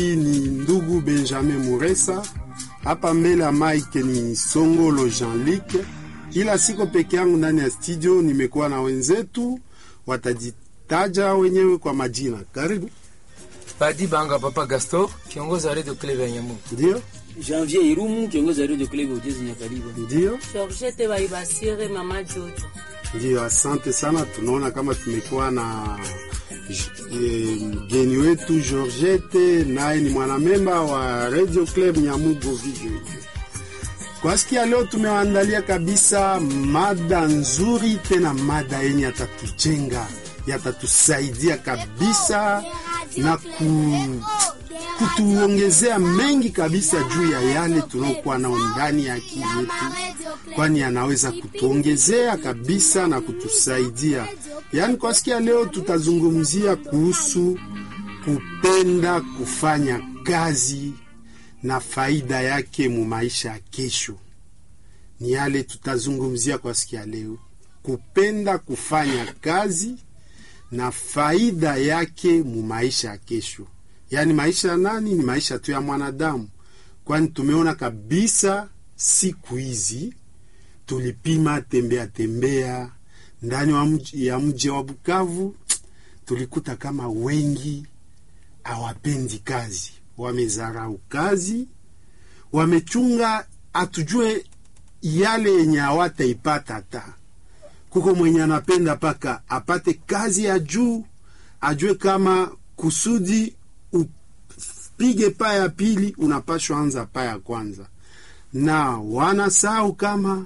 Hii ni ndugu Benjamin Muresa, hapa mbele ya mike ni Songolo Jean-Luc. Ila siko peke yangu ndani ya studio, nimekuwa na wenzetu, watajitaja wenyewe kwa majina. Karibu. Badi Banga Papa Gaston, kiongozi wa Radio Club ya Nyamu. Ndio, Janvier Irumu, kiongozi wa Radio Club Ujezi Nyakariba. ndio, Georgette Baibasire, mama Jojo. ndio. Asante sana, tunaona kama tumekuwa na eh, mgeni wetu Georgette, naye ni mwanamemba wa Radio Club Nyamugo Video. Kwa siku ya leo tumewaandalia kabisa mada nzuri, tena mada yenye yatatujenga, yatatusaidia kabisa na ku, kutuongezea mengi kabisa juu ya yale tunaokuwa nao ndani ya akili yetu, kwani anaweza kutuongezea kabisa na kutusaidia. Yaani, kwa siku ya leo tutazungumzia kuhusu kupenda kufanya kazi na faida yake mu maisha ya kesho. Ni yale tutazungumzia kwa siku ya leo, kupenda kufanya kazi na faida yake mu maisha ya kesho. Yaani maisha ya nani? Ni maisha tu ya mwanadamu, kwani tumeona kabisa siku hizi tulipima tembea tembea ndani wa mji, ya mji wa Bukavu, tulikuta kama wengi hawapendi kazi, wamezarau kazi, wamechunga atujue yale yenye hawataipata hata kuko mwenye anapenda paka apate kazi ya juu, ajue kama kusudi upige paa ya pili unapashwa anza paa ya kwanza, na wanasahau kama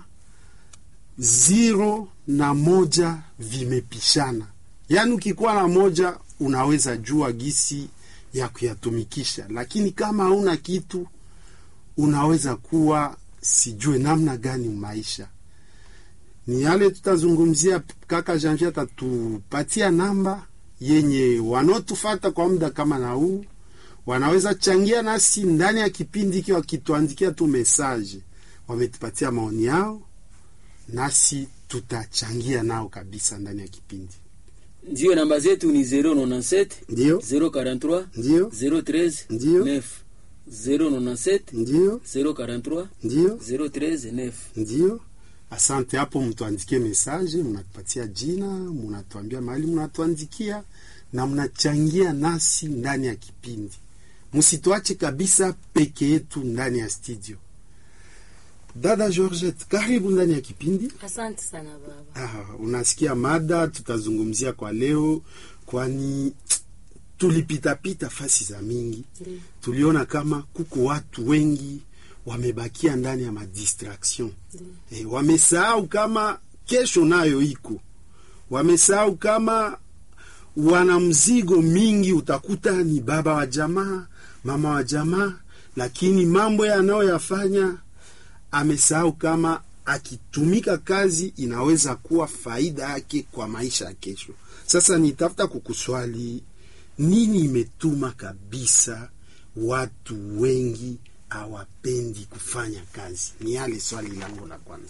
ziro na moja vimepishana. Yaani ukikuwa na moja unaweza jua gisi ya kuyatumikisha, lakini kama hauna kitu unaweza kuwa sijue namna gani maisha ni yale tutazungumzia. Kaka Janvier atatupatia namba yenye wanaotufata kwa muda kama na huu wanaweza changia nasi ndani ya kipindi hiki, wakituandikia tu mesaje, wametupatia maoni yao, nasi tutachangia nao kabisa ndani ya kipindi. Ndio namba zetu ni 097 Ndio, 043 ndio, 013 Ndio. 9 097 ndio, 043 ndio, 013 9. ndio. Asante. Hapo mtuandikie mesaje, mnatupatia jina, mnatuambia mahali mnatuandikia na mnachangia nasi ndani ya kipindi. Msituache kabisa peke yetu ndani ya studio. Dada Georgette, karibu ndani ya kipindi. Asante sana baba. Ah, unasikia mada tutazungumzia kwa leo, kwani tulipitapita fasi za mingi, Ndiyo. tuliona kama kuko watu wengi wamebakia ndani ya madistraction e, wamesahau kama kesho nayo iko, wamesahau kama wana mzigo mingi. Utakuta ni baba wa jamaa, mama wa jamaa, lakini mambo yanayoyafanya amesahau kama akitumika kazi inaweza kuwa faida yake kwa maisha ya kesho. Sasa nitafuta kukuswali nini imetuma kabisa watu wengi hawapendi kufanya kazi? Ni yale swali langu la kwanza.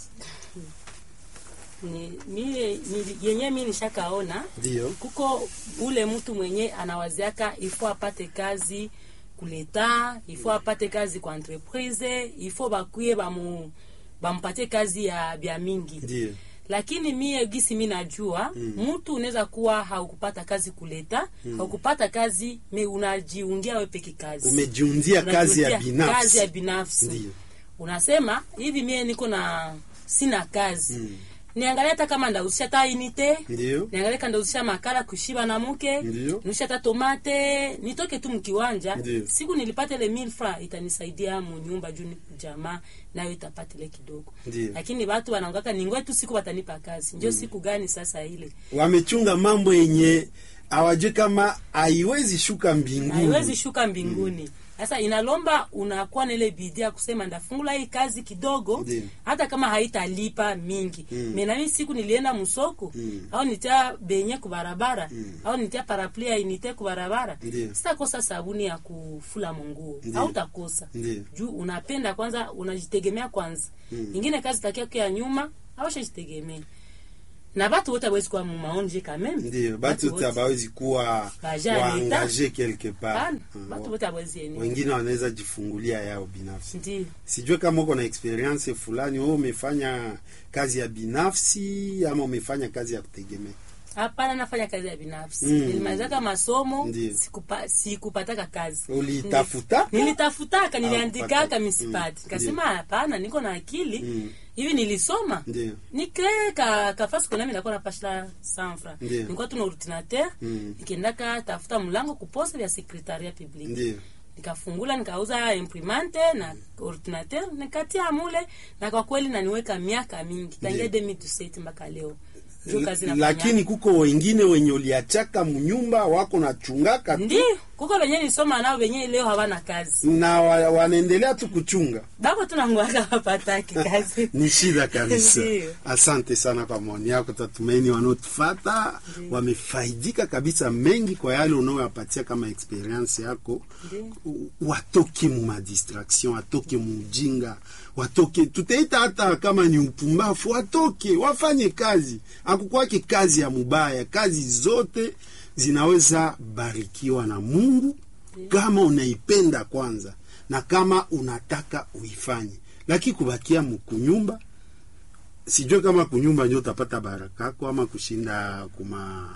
Ni, mie, ni, yenye mi nishakaona Ndio, kuko ule mtu mwenye anawaziaka ifo apate kazi kuleta, ifo apate kazi kwa entreprise, ifo bakuye bamu bampatie kazi ya bya mingi ndio, lakini mie gisi mi najua mtu unaweza kuwa haukupata kazi kuleta haukupata kazi me unajiungia we peke kazi umejiundia kazi ya Unajiundia kazi ya binafsi. binafsi Ndio, unasema hivi mie niko na sina kazi niangalia hata kama ndauzisha hata inite ndio, niangalia kama ndauzisha makala kushiba na mke Ndio. nusha hata tomate nitoke tu mkiwanja Ndio. siku nilipata ile mil fra itanisaidia munyumba juu ni jamaa nayo itapata ile kidogo Ndio. lakini watu wanaongaka ningoe tu siku watanipa kazi njo siku gani sasa ile wamechunga mambo yenye hawajui kama haiwezi shuka mbinguni. haiwezi shuka mbinguni sasa inalomba unakuwa na ile bidii ya kusema ndafungula hii kazi kidogo Ndio. hata kama haitalipa mingi Mm. mm. menami siku nilienda msoko Mm. au nitia benye kubarabara au nitia parapli ya inite kubarabara Ndio. sitakosa sabuni ya kufula munguo Ndio. au takosa Ndio. juu unapenda kwanza unajitegemea kwanza ingine kazi takia ya nyuma au shajitegemea na batu wote awezi kuwa mumaonje kameme ndio batu wote abawezi kuwa Baja ya waangaje quelque part Hapana, Mm, batu wa- wote awezi ene wengine wanaweza jifungulia yao binafsi ndio sijue kama uko na experience fulani wewe umefanya kazi ya binafsi ama umefanya kazi ya kutegemea hapana nafanya kazi ya binafsi Mm. nilimalizaka masomo Ndio. sikupa- sikupataka kazi ulitafuta nilitafutaka niliandikaka kupata. misipati Mm. kasema hapana niko na akili Mm. hivi nilisoma ndio nikree ka kafasi kunami nakuwa napashila sanfra Ndio. nilikuwa tuna ordinateur Mm. nikiendaka tafuta mlango kuposte vya sekretaria public ndio nikafungula nikauza imprimante na ordinateur nikatia mule na kwa kweli naniweka miaka mingi tangia 2017 mpaka leo ndio kazi nafanya lakini kuko wengine wenye uliachaka mnyumba wako na chungaka tu ndio kuko venye nisoma nao venye leo hawana kazi na wa, wanaendelea tu kuchunga bako tunanguaka wapataki kazi ni shida kabisa Ndio. asante sana kwa maoni yako tatumaini wanaotufata wamefaidika kabisa mengi kwa yale unaoyapatia kama experience yako Ndio. U- watoke mu madistraction watoke mu ujinga watoke tutaita hata kama ni upumbafu watoke wafanye kazi akukwake kazi ya mubaya kazi zote zinaweza barikiwa na mungu kama unaipenda kwanza na kama unataka uifanye lakini kubakia mkunyumba sijue kama kunyumba ndio utapata barakako ama kushinda kuma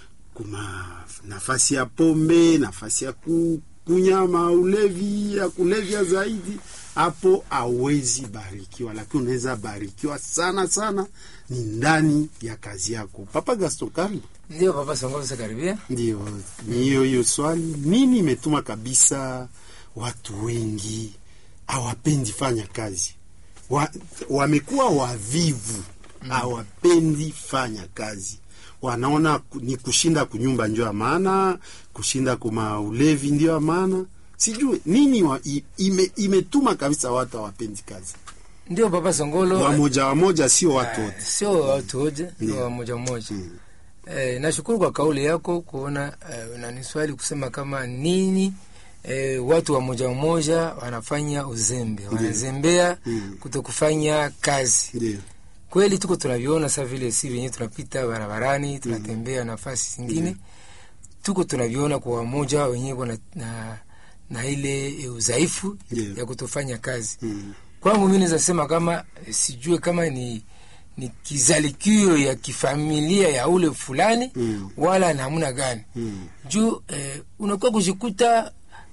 kuma nafasi ya pombe nafasi ya ku, kunyama ulevi ya kulevya zaidi hapo awezi barikiwa lakini unaweza barikiwa sana sana ni ndani ya kazi yako papa gaston karibu ndio papa songoza karibia ndio ni hiyo hiyo swali nini imetuma kabisa watu wengi hawapendi fanya kazi wa, wamekuwa wavivu hawapendi fanya kazi wanaona ku- ni kushinda kunyumba ndio ya maana kushinda kuma ulevi ndio ya maana sijui nini wa, i, ime, imetuma kabisa watu hawapendi kazi ndio papa songolo wamoja wamoja sio watu Ah, wote sio watu wote ni Ndio. wamoja moja Mm. eh, nashukuru kwa kauli yako kuona eh, nani swali kusema kama nini eh, watu wa moja moja wanafanya uzembe wanazembea Mm. kutokufanya kazi ndio kweli tuko tunaviona sa vile si venyewe tunapita barabarani tunatembea nafasi zingine tuko tunaviona kwa wamoja wenyewe na, na, na ile eh, udhaifu Ndio. ya kutofanya kazi mm. kwangu mi naweza sema kama eh, sijue kama ni ni kizalikio ya kifamilia ya ule fulani Mm. wala namna gani Mm. juu eh, unakuwa kujikuta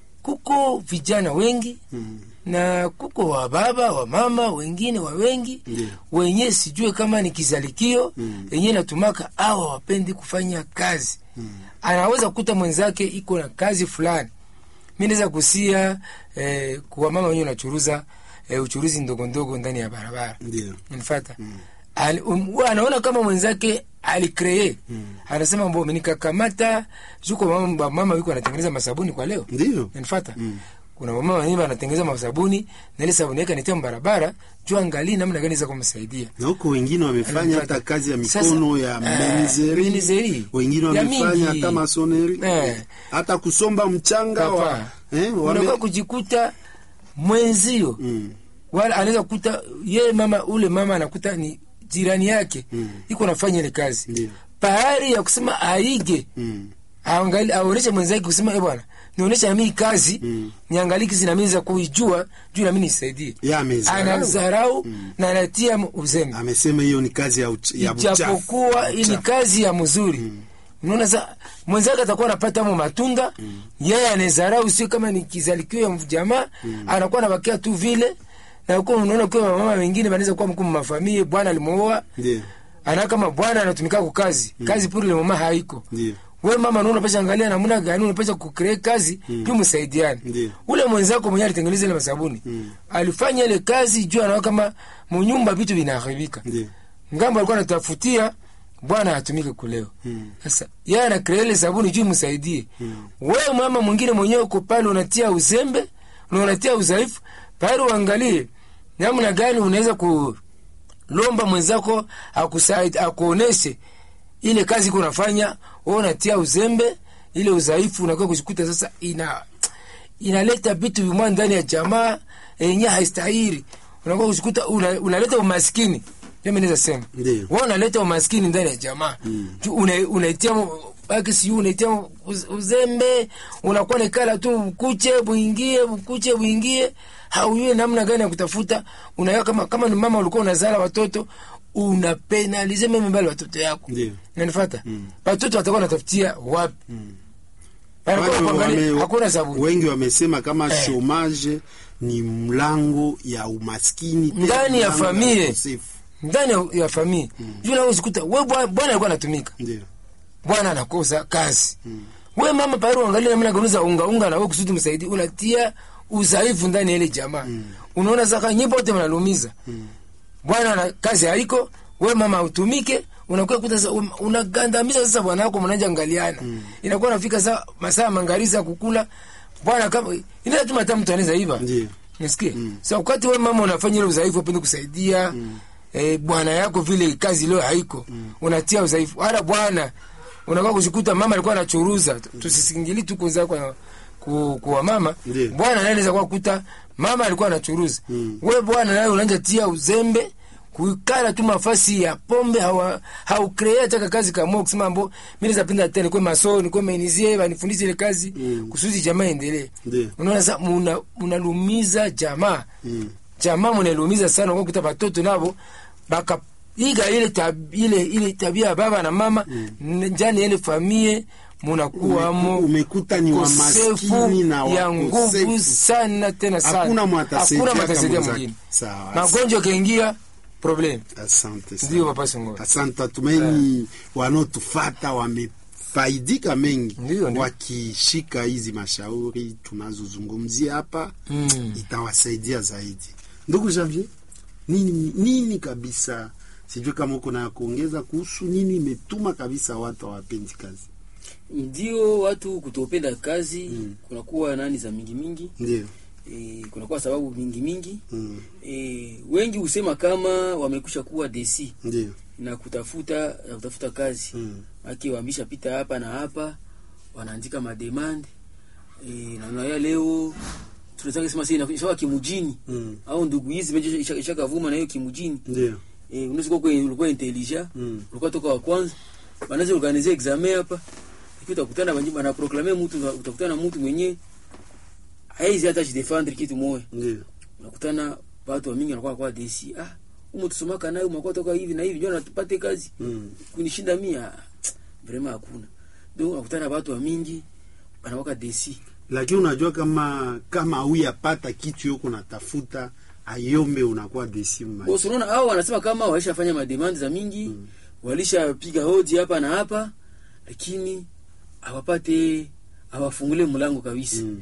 kuko vijana wengi Mm. na kuko wa baba wa mama wengine wa wengi Ndio. wenye sijue kama ni kizalikio Mm. yenye natumaka awa wapendi kufanya kazi Mm. anaweza kukuta mwenzake iko na kazi fulani mi naweza kusia eh, kuwa mama wenyewe unachuruza eh, uchuruzi ndogo ndogo ndani ya barabara ndio nifata Al, um, huwa anaona kama mwenzake alikree Mm. anasema mbo nikakamata juko mama, mama wiko anatengeneza masabuni kwa leo ndio nanifata Mm. kuna mama wenyewe wanatengeneza masabuni na ile sabuni yake anatia barabara juu angalii namna gani za kumsaidia na huko wengine wamefanya hata kazi ya mikono ya Sasa, eh, menizeri menizeri. wengine Ya wamefanya mingi. hata masoneri Eh. hata kusomba mchanga wa, Papa. eh, wame, unakuwa kujikuta mwenzio mm, wala anaweza kukuta yeye mama ule mama anakuta ni jirani yake Mm. iko nafanya ile kazi Ndio. pahari ya kusema aige mm, aangali aoneshe mwenzake kusema e bwana nionyesha nami hii kazi Mm. niangalie kizi nami za kuijua juu nami nisaidie ya amezarau. anazarau na anatia uzembe amesema hiyo ni kazi ya, uch, ya buchafu. ijapokuwa hii ni Buchafu. kazi ya mzuri unaona sa mwenzake atakuwa anapata mo matunda yeye anezarau sio kama ni kizalikio ya jamaa anakuwa anabakia tu vile na uko unaona kwa mama wengine wanaweza kuwa mkuu mafamilia bwana alimuoa ndio ana kama bwana anatumika kwa kazi kazi puri le mama haiko ndio we mama naona unapasha angalia namna gani unapasha kucreate kazi mm. juu msaidiane Ndio. ule mwenzako mwenyewe alitengeneza ile masabuni Mm. alifanya ile kazi juu anaona kama munyumba vitu vinaharibika ndio ngambo alikuwa anatafutia bwana atumike kuleo Mm. sasa yeye anakrea ile sabuni juu msaidie Mm. wewe mama mwingine mwenyewe uko pale unatia uzembe na unatia udhaifu pale uangalie namna gani unaweza kulomba mwenzako akusaid akuoneshe ile kazi iko unafanya wewe unatia uzembe ile udhaifu unakuwa kujikuta sasa ina inaleta vitu vimwa ndani ya jamaa yenye haistahili unakuwa kujikuta una, unaleta umaskini mimi naweza sema Ndio. wewe unaleta umaskini ndani ya jamaa Tu una- unaitia mu- baki siyo unaitia mu- uz- uzembe unakuwa nikala tu bukuche buingie bukuche buingie haujui namna gani ya kutafuta unaweka kama kama ni mama ulikuwa unazala watoto unapenalize meme mbali watoto yako Ndio. nanifata watoto watakuwa natafutia wapi Wanakuwa Wale kuangalia, wame- hakuna sabuni wengi wamesema kama Eh. chomage ni mlango ya umaskini tena Ndani ya mlango familia. ukosefu. ndani ya- ya familia juu nawezi kuta we bwa- bwana alikuwa anatumika Ndio. bwana anakosa kazi we mama pale uangalie namna ganuza unga unga na wewe kusudi msaidie unatia udhaifu ndani ya ile jamaa unaona saka nyipo wote mnalumiza bwana na kazi haiko we mama utumike unakuwa kuta sasa um- unagandamiza sasa bwana wako mnaanza angaliana inakuwa nafika saa masaa mangariza kukula bwana kama inaweza tu mata mtu anaweza iva Ndio. nisikie sa wakati we mama unafanya ile udhaifu upende kusaidia eh, bwana yako vile kazi leo haiko unatia udhaifu hata bwana unakuwa kushikuta mama alikuwa anachuruza tusisingili tu kuza kwa ku, kuwa mama Ndiyo. bwana naye anaweza kuwa kuta mama alikuwa anachuruza we bwana naye unaanza tia uzembe kuikala tu mafasi ya pombe hawa haukrea taka kazi kama kusema mbo mimi zapenda tena kwa masoni kwa menizie banifundishe ile kazi kusudi jamaa endelee Ndiyo. unaona sasa muna munalumiza jamaa Mm. jamaa munalumiza sana kwa kuta watoto nabo baka iga ile tab, ile ile tabia ya baba na mama mm. njani ile famie munakuwamo Ume- umekuta ni wamaskini na ya wakosefu. nguvu sana tena sana Hakuna mwatasaidia Hakuna mwatasaidia kama mwingine zake. Sawa. magonjwa kaingia problem Asante sana. ndio papa Songolo Asante, tumaini wanaotufata wamefaidika mengi Ndio, ndio. wakishika hizi mashauri tunazozungumzia hapa Mm. itawasaidia zaidi. Ndugu Janvier, nini, nini kabisa, sijui kama uko na ya kuongeza kuhusu nini imetuma kabisa watu hawapendi kazi. ndio watu kutopenda kazi kunakuwa nani za mingi mingi Ndio. e, kunakuwa sababu mingi mingi Mm. e, wengi husema kama wamekusha kuwa desi Ndio. na kutafuta na kutafuta kazi Mm. aki wambisha pita hapa na hapa wanaandika mademand e, na unaya leo tunataka sema sasa inakuwa kimujini Mm. au ndugu hizi meje isha- ishakavuma na hiyo kimujini Ndio. eh unaweza kuwa kwenye- ulikuwa intelligent Mm. ulikuwa toka wa kwanza wanaweza organize examen hapa ikiwa utakutana banji bana proclamer mtu utakutana na mtu mwenye haizi hata jidefendre kitu moja Ndio. unakutana watu wa mingi wanakuwa kwa DC ah umo tusomaka nayo mwakuwa toka hivi na hivi ndio natupate kazi Mm. kunishinda mia vrema hakuna ndio unakutana watu wa mingi wanakuwa DC Lakini unajua kama kama huyapata kitu yoko natafuta ayombe unakuwa desimu Bosi, unaona hao wanasema kama walishafanya mademand za mingi mm. walishapiga hoji hapa na hapa, lakini hawapate hawafungule mlango kabisa Mm.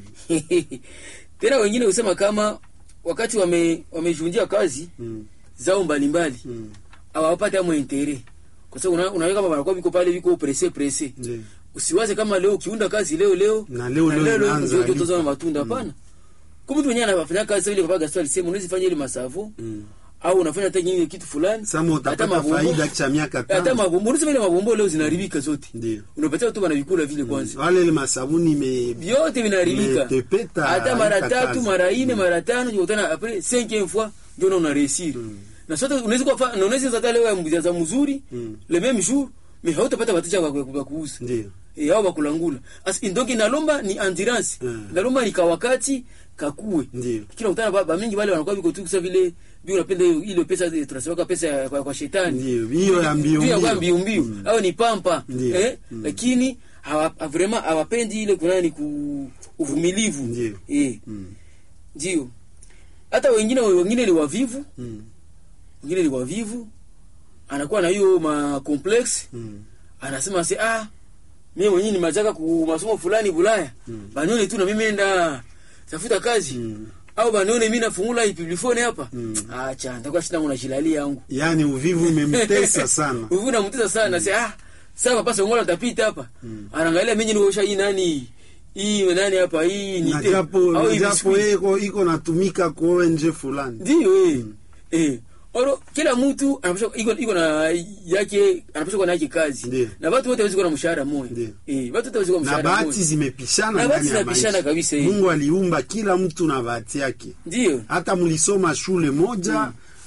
tena wengine husema kama wakati wame wamejundia kazi Mm. zao mbalimbali Mm. hawapate amo intere kwa sababu una- unaweka kama wanakuwa viko pale viko presse presse Ndio. usiwaze kama leo ukiunda kazi leo leo Na leo leo unaanza ndio lipa. tutazama matunda hapana kumbe mtu mwenyewe anafanya kazi sasa ile baba Gaston alisema unaweza fanya ile masavo Mm. au unafanya hata nyingine kitu fulani Sama hata utapata mabombo- faida cha miaka hata tano. mabombo unasema ile mabombo leo zinaharibika zote Ndio. unapatia tu wanavikula vile kwanza Wale ile masabuni me vyote vinaharibika Imetepeta, hata mara haita tatu kazi. mara ine mara tano ukutana apres cinquième fois ndio na una réussir na sote unaweza kwa fa- na unaweza hata leo ya mbuza mzuri Mm. le même jour mais hautapata wateja wa wa- wa kuuza Ndio. e, au wakulangula As, donc inalomba ni endurance Mm. inalomba ni kawakati kakue Ndio. kila utana ba, ba mingi wale wanakuwa viko tu kusa vile bi unapenda hiyo ile pesa ile tunasema pesa ya, kwa, kwa shetani Ndio. Hiyo ya mbio Hiyo ya mbio. mbio mbio au ni pampa Ndio. eh Mm. lakini hawa ha- vraiment hawapendi ile kuna ni ku uvumilivu Ndio. eh Mm. ndio hata wengine wengine ni wavivu Mm. wengine ni wavivu anakuwa na hiyo ma complex Mm. anasema si ah mimi mwenyewe nimechaka ku masomo fulani Bulaya Mm. banione tu na mimi nenda tafuta kazi Mm. au banione mimi nafungula ipiblifone hapa Mm. acha nitakuwa shida mwana shilali yangu Yaani uvivu umemtesa sana. uvu namtesa sana mm. ah sasa papa songola tapita hapa Mm. anaangalia mimi niosha hii nani hii nani hapa hii ni Na japo na hii japo biscuit. yeye iko iko natumika kwa ONG fulani. ndio eh eh oro kila mtu anapaswa iko iko na yake anapaswa kuwa na yake kazi Ndio. na watu wote hawezi kuwa na mshahara mmoja Ndio. eh watu wote hawezi kuwa na Na mshahara bahati mmoja zimepishana Na bahati ndani ya zinapishana maisha. kabisa, eh. Mungu aliumba kila mtu na bahati yake. ndio Hata mlisoma shule moja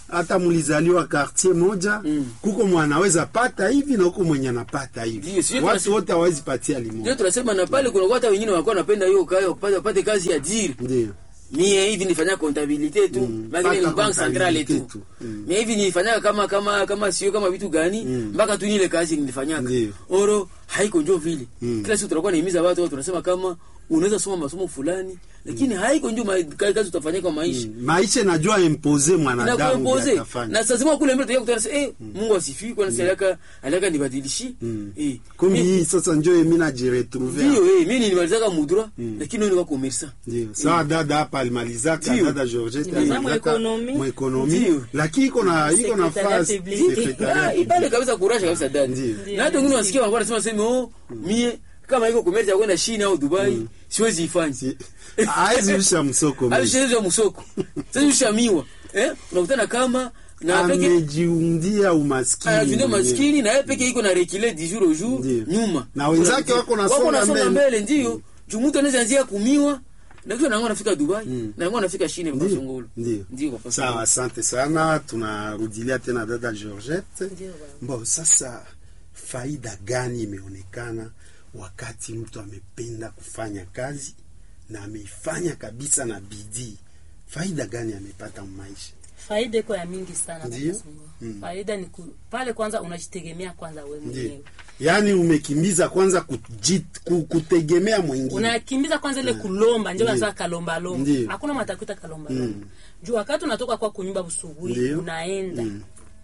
hata mlizaliwa quartier moja Mm. kuko mwanaweza pata hivi na huko mwenye anapata hivi Ndio, sio watu tunasi- wote hawezi patia ndio limoja tunasema na pale kuna hata wengine wanakuwa wanapenda hiyo kazi wapate wapate kazi ya diri ndio mie hivi nifanya kontabilite tu Mm, mpaka ni mpaka bank centrale kontabilite tu tu. Mm. mie hivi nilifanyaka kama kama kama sio kama vitu gani Mm. mpaka tu nile kazi nilifanyaka Ndio. oro haiko njo vile Mm. kila siku tunakuwa naimiza watu watu tunasema kama unaweza soma masomo fulani lakini haiko njo ma- kazi utafanyia kwa maisha Mm. maisha najua impose mwanadamu inakuempoze vile atafanya. na sazima kule mbele tukia kutana eh Mungu asifiwe kwa nini aliaka aliaka nibadilishi Mm. eh kumi mi- hii sasa njo emi najiretrouve ndio eh mimi nilimalizaka mudura lakini ndio kwa commerçant ndio sawa dada hapa alimalizaka Ndio. dada Georgette Nimaliza alimalizaka mwekonomi. mwekonomi Ndio. lakini iko na iko na Secretariat fasi public. secretariat Ah, ipale kabisa kurasha kabisa dada Ndio. Ndio, na hata wengine ndio. wasikia wanakuwa wanasema sema oh mie kama iko commerce ya kwenda China au Dubai siwezi ifanye Si- hawezi usha msoko hayo mingi. siwezi ya msoko sasa ushamiwa eh unakutana kama na peke amejiundia umaskini anajiundia mwenyewe. maskini na yeye peke iko na rekile du jour au jour Ndio. nyuma Na wenzake wako nasonga nasonga mbele. mbele ndio jumuto anaweza anzia kumiwa na kisha nango anafika Dubai na nango anafika China kwa Ndio. songolo Ndio. ndio kwa sawa asante sana tunarudilia tena dada Georgette Ndio baba. Bo, sasa faida gani imeonekana wakati mtu amependa kufanya kazi na ameifanya kabisa na bidii? Faida gani amepata maisha? faida iko ya mingi sana Ndio. Baba Sungu. faida ni ku, pale kwanza unajitegemea kwanza wewe Ndio, mwenyewe yaani umekimbiza kwanza kujit, ku- kutegemea mwingine. unakimbiza kwanza ile kulomba njo Ndio. wanasema kalomba lomba Ndio. hakuna matakuta kalomba lomba juu wakati unatoka kwa kunyumba busubuhi Ndio. unaenda Mm.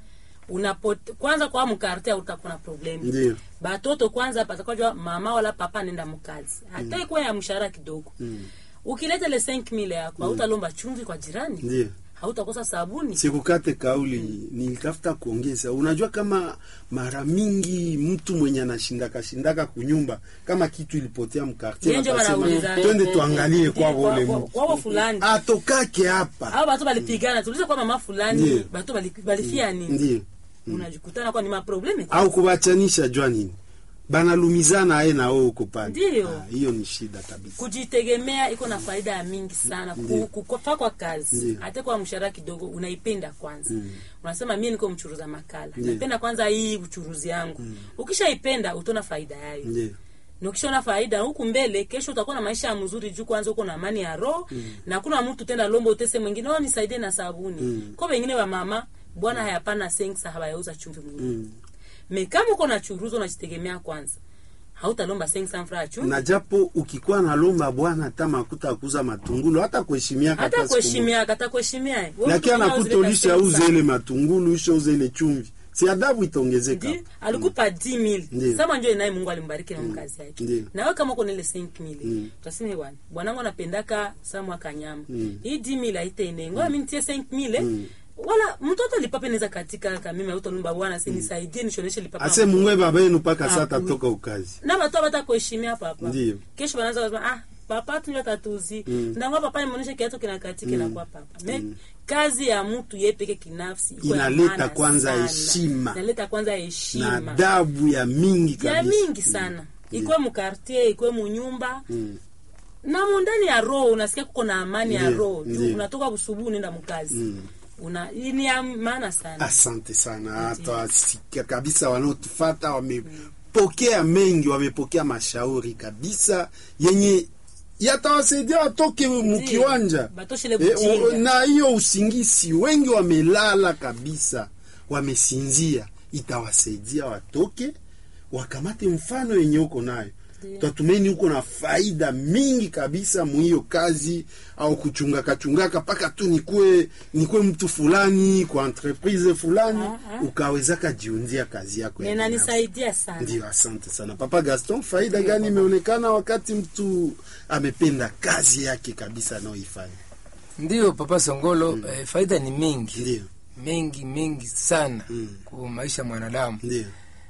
unapote kwanza kwa mkarte utakuwa na problemu Ndio. batoto kwanza patakajua mama wala papa nenda mkazi hata ikuwa ya mshahara kidogo ukileta ile 5000 yako hautalomba chumvi kwa jirani Ndio. hautakosa sabuni Sikukate kauli, nilitafuta kuongeza. Unajua kama mara mingi mtu mwenye anashindaka shindaka kunyumba kama kitu ilipotea mkartie, Yenje wakasema wanauliza. twende tuangalie kwa Kwa- ule kwa- mtu kwao fulani atokake hapa. au batu balipigana tuliza kwa mama fulani Ndio. batu bali- balifia nini Ndio. unajikutana kwa ni maprobleme au kubachanisha jua nini banalumizana aye na wewe uko pale. Ndio. Ah, hiyo ni shida kabisa. kujitegemea iko na faida ya mingi sana Ndio. Ku- kufa kwa kazi Ndio. hata kwa mshahara kidogo unaipenda kwanza unasema mimi niko mchuruza makala Ndio. napenda kwanza hii uchuruzi yangu ukishaipenda utaona faida yayo Ndio. na ukishaona faida huku mbele kesho utakuwa na maisha ya mzuri juu kwanza uko na amani ya roho na kuna mtu tenda lombo utese mwingine oh nisaidie na sabuni kwa wengine wa mama bwana hayapana sensa hawayauza chumvi mwingine Mm. me kama uko na churuzo unajitegemea kwanza hautalomba sensa mfra ya chumvi na japo ukikuwa na lomba bwana hata makuta ya kuuza matungulu hata kuheshimia hata kuheshimia hata kuheshimia lakini anakutolisha uze ile matungulu ushe uze ile chumvi si adabu itaongezeka Ndi, alikupa 10000 Ndio. sama njo naye Mungu alimbariki na mkazi yake Ndio. na wewe kama uko na ile 5000 Mm. utasema bwana bwanangu anapendaka saa mwaka nyama Mm. hii 10000 haitaende ngoja mimi nitie 5000 Mm. wala mtoto lipape naweza katika kamimi autalumba bwana si nisaidie nishoneshe lipape ase mungwe baba yenu mpaka Ah, saa oui. tatoka ukazi na watu hawata kuheshimia papa Ndio. kesho wanaanza kusema ah papa tunyo tatuzi Mm. ndangwa papa nimeonyesha kiatu kinakatika na kwa papa me kazi ya mtu yeye peke kinafsi iko ya Inaleta maana kwanza sana. heshima. inaleta kwanza na heshima adabu ya mingi ya kabisa mingi sana ikwe mukartier ikwe munyumba Mm. na mundani ya roho unasikia kuko na amani ya Ndio, roho juu ndio. unatoka busubuhi unaenda mkazi una ni ya maana sana asante sana hata wasikia kabisa wanaotufata wamepokea mengi wamepokea mashauri kabisa yenye yatawasaidia watoke mkiwanja batoshele Eh, bujinga. o- na hiyo usingisi wengi wamelala kabisa wamesinzia itawasaidia watoke wakamate mfano yenye uko nayo tatumeni uko na faida mingi kabisa muhiyo kazi au kuchungaka chungaka mpaka tu nikue nikue mtu fulani kwa entreprise fulani ukawezaka jiundia kazi yako ya binafsi. inanisaidia sana Ndio, asante sana Papa Gaston. Faida gani imeonekana wakati mtu amependa kazi yake kabisa anayoifanya? Ndiyo papa Songolo, eh, faida ni mingi Ndio, mengi mengi sana Mm. kwa maisha ya mwanadamu. ndio,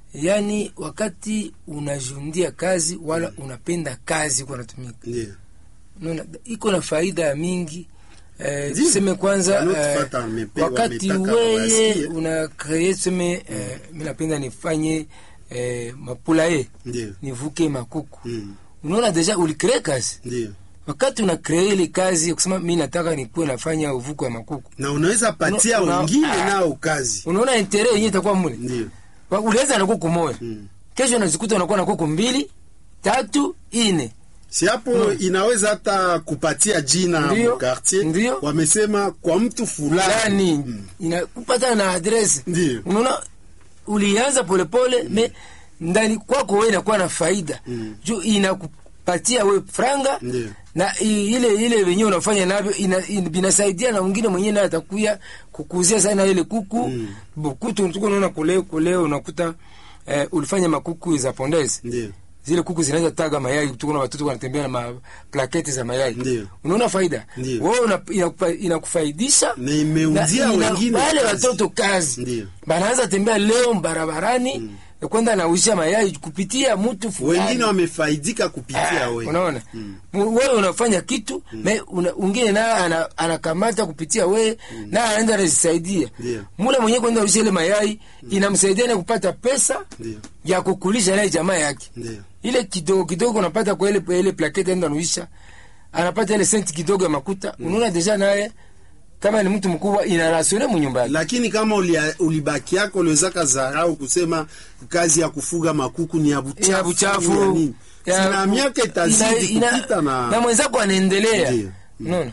Yaani wakati unajundia kazi wala unapenda kazi kwa natumika, ndio, unaona iko na faida ya mingi eh, Ndio. tuseme kwanza eh, Wanaotufuata wamepe- wakati wametaka weye wasikie. una kree tuseme eh, mi napenda nifanye eh, mapulaye ndio, nivuke makuku mm, unaona deja ulikree kazi ndio, wakati una kree ile kazi ya kusema mi nataka nikuwe nafanya uvuko ya makuku na unaweza patia Una- una- wengine ah. nao kazi unaona intere yenyewe itakuwa mule ndio Wa- ulianza na kuku moja Mm. kesho unazikuta unakuwa na kuku mbili tatu ine si hapo inaweza hata kupatia jina Ndio. mkartier Ndio. wamesema kwa mtu fulani fulani inakupata na adresi Ndio. unaona ulianza polepole me ndani kwako wewe inakuwa na faida juu inakupatia we franga Ndio. na i- ile ile wenyewe unafanya navyo ina- in- vinasaidia na mwingine mwenyewe naye atakuya kukuzia sana ile kuku mm. bukutu tuko unaona kule kule unakuta eh, ulifanya makuku za pondezi ndio zile kuku zinaweza taga mayai tuko na watoto wanatembea na maplaketi za mayai Ndio. unaona faida Ndio. wewe una- inakupa- inakufaidisha Na imeuzia na ina- wengine wale kazi. watoto kazi Ndio. banaanza tembea leo barabarani ya kwenda nausha mayai kupitia mtu fulani wengine wamefaidika kupitia Ah, wewe unaona Mu- wewe unafanya kitu me una, ungine naye ana- anakamata kupitia wewe naye anaenda anajisaidia Ndio. mule mwenyewe kwenda usha ile mayai inamsaidia na kupata pesa Ndio. ya kukulisha naye jamaa yake Ndio. ile kidogo kidogo unapata kwa ile ile plaketi enda nuisha anapata ile senti kidogo ya makuta unaona deja naye kama ni mtu mkubwa inarasione munyumbani lakini kama ulia- ulibaki yako uliwezaka zarau kusema kazi ya kufuga makuku ni ya buchafu, ya buchafu ya nini. ya- Sina miaka itazidi ina- ina- kupita na, na mwenzako anaendelea Ndio. unaona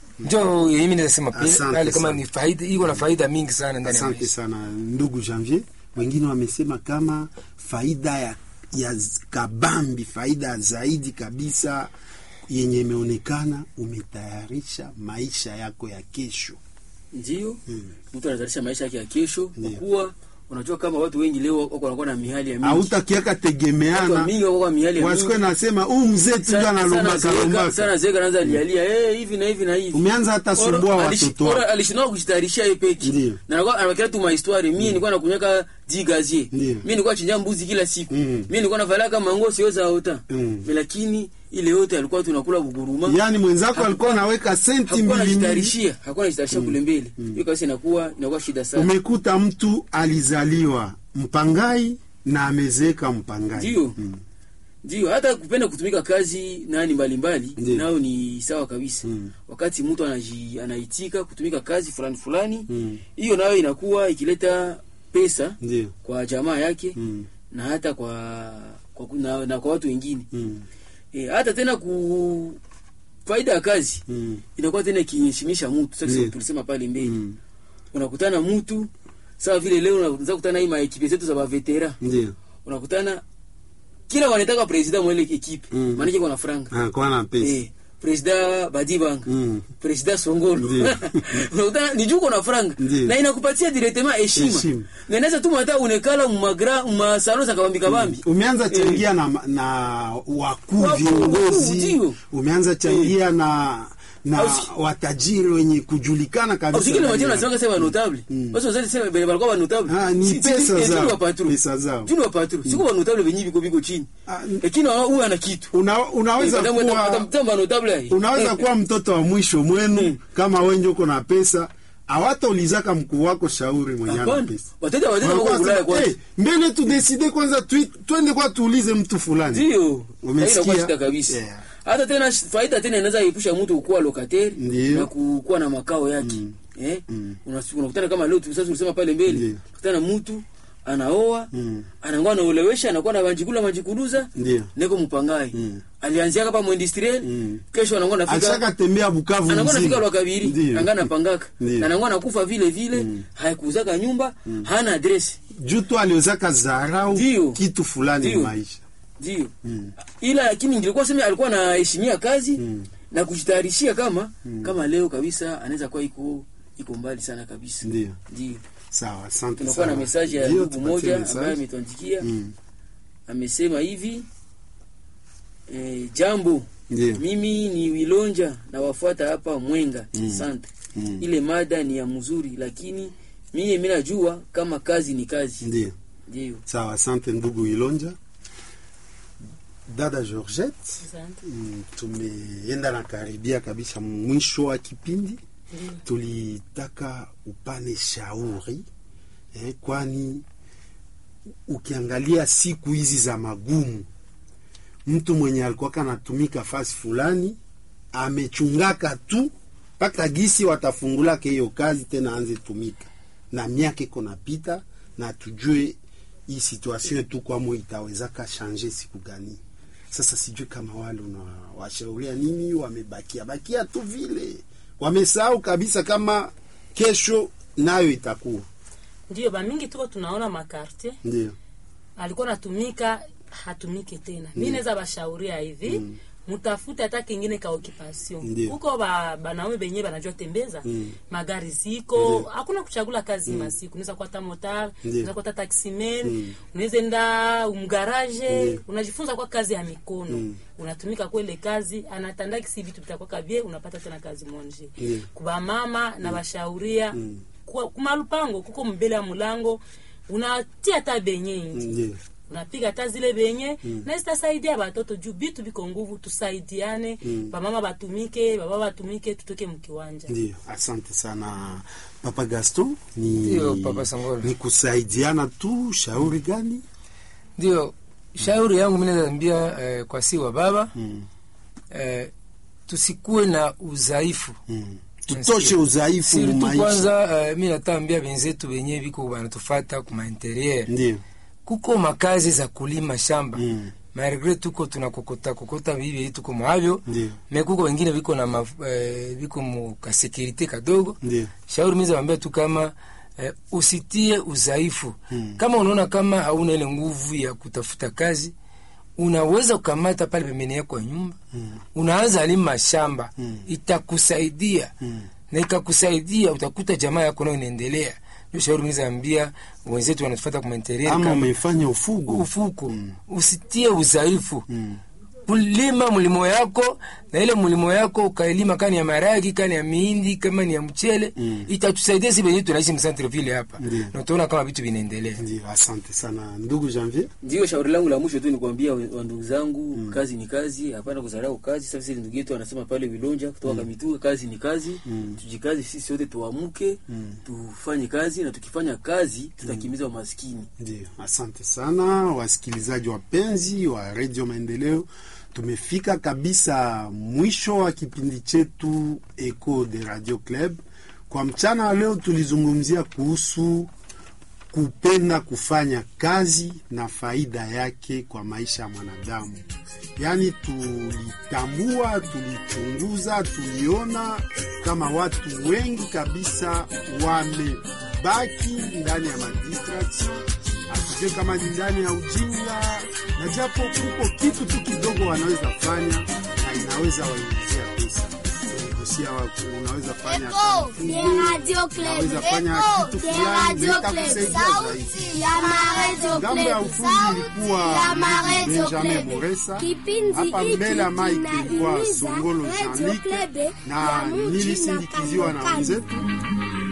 njo mimi nasema pia Asante pale kama sana. ni faida iko na faida mingi sana ndani ya asante maisha sana ndugu Janvier. Wengine wamesema kama faida ya, ya z- kabambi, faida zaidi kabisa yenye imeonekana, umetayarisha maisha yako ya kesho. ndio mtu anatayarisha maisha yake ya kesho kwa Ndio. kuwa unajua kama watu wengi leo wako wanakuwa na mihali ya mingi Hautakiaka watu tegemeana mingi wako kwa mihali ya wasikuwe mingi nasema huu mzee tu ndio analombaka sana lombaka. zeka anaanza lialia eh hivi na hivi na hivi Umeanza hata sumbua Ora, alishi- watoto ora, wako. alishindwa kujitayarishia yeye peke Ndio. na anakuwa anabakia tu mahistoire mimi nilikuwa nakunyweka di gazier Ndio. mimi nilikuwa chinja mbuzi kila siku Mm. mimi nilikuwa navala kama nguo sio za ota Mm. lakini ile yote alikuwa tunakula buguruma Yaani mwenzako Hakukuwa- alikuwa anaweka senti hakukuwa mbili mbili. anajitayarishia hakuwa anajitayarishia kule mbele hiyo kabisa inakuwa inakuwa shida sana Umekuta mtu alizaliwa mpangai na amezeeka mpangai. ndio ndio hata kupenda kutumika kazi nani mbalimbali Ndio. nao ni sawa kabisa Mm. wakati mtu anaji, anaitika kutumika kazi fulani fulani Mm. hiyo nayo inakuwa ikileta pesa Ndio. kwa jamaa yake Mm. na hata kwa, kwa na, na kwa watu wengine Mm. e, hata tena ku faida ya kazi Mm. inakuwa tena ikiheshimisha mtu sasa Ndio. tulisema pale mbele Mm. unakutana mtu sawa vile leo unaweza kukutana hii maekipe zetu za bavetera Ndio. unakutana kila wanataka president mwa ile ekipe Mm. maanake kuna franga Ah, kwa na pesa. eh president badibanga Mm. president songolo Ndio. unakutana ni juu kuna franga Ndio. na inakupatia directement heshima Heshima. na inaweza tu hata unekala mumagra masalo za kabambi kabambi Umeanza changia na, na wakuu Wakuu, viongozi, ndio. umeanza changia na na Ausi- watajiri wenye kujulikana kabisa. usikile ndani majina ya- nasema sema notable basi wazali sema bele balikuwa ba notable Ah, ni pesa zao, pesa zao. juni wa patru siku ba notable benyi biko biko chini Ah, lakini wao huwa ana kitu Una, unaweza Eh, madam, kuwa mtamba notable hii unaweza kuwa mtoto wa mwisho mwenu kama wenje uko na pesa hawataulizaka mkuu wako shauri mwenye ana hapana pesa watenda watenda Wanakuwa wako Ulaya sema, kwanza "Eh, mbele tudeside kwanza tui- twende kwa tuulize mtu fulani ndio Umesikia? Haina shida kabisa Yeah. hata tena sh- faida tena inaweza epusha mtu kuwa locataire Ndio. na kukuwa na makao yake eh Unas- unakutana kama leo tu- sasa tulisema pale Ndio. mbele unakutana mtu anaoa Mm. anakuwa anaolewesha anakuwa na banjikula banjikuluza Ndio. neko mpangai Mm. alianzia kapa mwindustriel Mm. kesho anakuwa nafika ashaka tembea Bukavu anakuwa nafika mzima. lwa kabiri Ndio. anga napangaka Ndio. na anakuwa nakufa vile vile haikuuzaka nyumba hana adresi juu tu aliozaka zarau Ndio. kitu fulani Ndio. maisha ndio ila lakini nilikuwa sema alikuwa anaheshimia kazi na kujitayarishia kama kama leo kabisa anaweza kuwa iko iko mbali sana kabisa Ndio. ndio sawa asante tunakuwa na sana. mesaje ya Ndio, ndugu tupatie moja message. ambaye ametuandikia Mm. amesema hivi eh, jambo Ndio. mimi ni wilonja na wafuata hapa mwenga asante Mm. ile mada ni ya mzuri lakini mimi mimi najua kama kazi ni kazi ndio ndio sawa asante ndugu ilonja dada georgette Asante. Mm, tumeenda na karibia kabisa mwisho wa kipindi tulitaka upane shauri eh, kwani ukiangalia siku hizi za magumu mtu mwenye alikuwa anatumika fasi fulani amechungaka tu mpaka gisi watafungulake hiyo kazi tena anze tumika na miaka iko napita na tujue hii situation tu kwamo itawezaka shanje siku gani sasa sijui kama wale unawashauria nini wamebakia bakia tu vile wamesahau kabisa kama kesho nayo itakuwa ndio bamingi tuko tunaona makartier ndio alikuwa natumika hatumike tena mi naweza bashauria hivi mutafute hata kingine ka occupation Ndio. huko ba, banaume benye banajua tembeza magari ziko hakuna kuchagula kazi masiku unaweza kuwa hata motar unaweza kuwa hata taximen unaweza enda mgaraje unajifunza kwa kazi ya mikono unatumika kwele kazi anatandakisi vitu vitakuwa kabie unapata tena kazi monje Ndio. kuba mama na bashauria kwa kumalupango kuko mbele ya mulango unatia hata benye inji ndio unapiga hata zile benye mm. na zitasaidia batoto juu bitu biko nguvu tusaidiane mm. bamama batumike baba batumike tutoke mkiwanja ndio asante sana papa gaston ni, Ndio, Papa Sangolo. ni kusaidiana tu shauri gani ndio shauri yangu mimi naweza ambia eh, kwa si wa baba mm. eh, tusikuwe na udhaifu Mm. tutoshe udhaifu siri tu maisha kwanza eh, mi natambia benzetu benye biko banatufata kuma interieur ndio kuko makazi za kulima shamba Mm. malgre tuko tunakokota kokota bibi tuko mwavyo ndio me kuko wengine biko na maf, eh, biko mu kasekirite kadogo ndio shauri miza wambia tu kama eh, usitie udhaifu Mm. kama unaona kama hauna ile nguvu ya kutafuta kazi unaweza kukamata pale pembeni yako ya nyumba Mm. unaanza lima shamba Mm. itakusaidia Mm. na ikakusaidia utakuta jamaa yako nayo inaendelea ndio shauri miza ambia wenzetu wanatufata kumainteria ama kama umefanya ufugo ufuko usitie udhaifu Mm. kulima mlimo yako na ile mlimo yako ukailima kani ya maragi kani ya mihindi kama ni ya mchele Mm. itatusaidia si benye tunaishi msantreville hapa Ndiyo. na utaona kama vitu vinaendelea ndio asante sana ndugu janvier ndio shauri langu la mwisho tu ni kuambia wa wa ndugu zangu kazi ni kazi hapana kudharau kazi sasa vile ndugu yetu anasema pale vilonja kutoka kamituga kazi ni kazi tujikazi sisi wote tuamuke tufanye kazi na tukifanya kazi tutakimiza umaskini ndio asante sana wasikilizaji wapenzi wa redio maendeleo tumefika kabisa mwisho wa kipindi chetu eco de radio club kwa mchana wa leo tulizungumzia kuhusu kupenda kufanya kazi na faida yake kwa maisha ya mwanadamu yaani tulitambua tulichunguza tuliona kama watu wengi kabisa wamebaki ndani ya madistraction hatujue kama ni ndani ya ujinga na japo kuko kitu tu kidogo wanaweza fanya na inaweza waingizia pesa Tuligusia wa- unaweza fanya Echo kafugo, de Radio Club. unaweza fanya Echo kitu de fulani Radio na Club. itakusaidia zaidi Sauti ya ma Radio ngambo ya Club. ufundi Sauti ilikuwa ya ma Radio Benjamin Club. Moresa, Kipindi hapa hiki mbele ya Mike ilikuwa kinahimiza Songolo Radio Jean-Luc Club na ya mji nilisindikiziwa na Kandokando. wenzetu